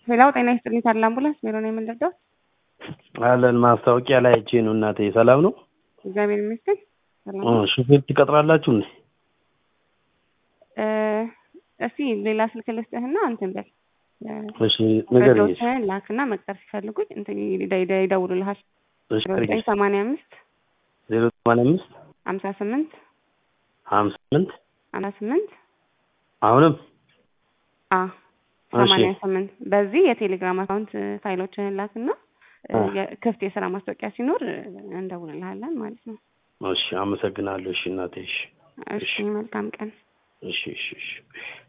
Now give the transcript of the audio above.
ሌላው ጤና ይስጥልኝ ታዲያ አምቡላንስ ሜሮ ነው የምንረዳው? አለን ማስታወቂያ ላይ አይቼ ነው እናቴ። ሰላም ነው? እግዚአብሔር ይመስገን ሰላም እ ነው። ሹፌር ትቀጥራላችሁ እንዴ? እ እስቲ ሌላ ስልክ ልስጥህና እንትን በል እሺ ንገረኝ። እሺ መረጃዎችህን ላክና መቅጠር ሲፈልጉኝ እንትን ይደ- ይደ- ይደውሉልሃል። እሺ ዜሮ ዘጠኝ ሰማንያ አምስት ዜሮ ሰማንያ አምስት ሀምሳ ስምንት ሀምሳ ስምንት ሀምሳ ስምንት አሁንም አ ሰማንያ ስምንት በዚህ የቴሌግራም አካውንት ፋይሎችህን ላክና እ አ። የ- ክፍት የስራ ማስታወቂያ ሲኖር እ እንደውልልሃለን ማለት ነው። እሺ አመሰግናለሁ። እሺ እናቴ። እሺ እሺ መልካም ቀን። እሺ እሺ እሺ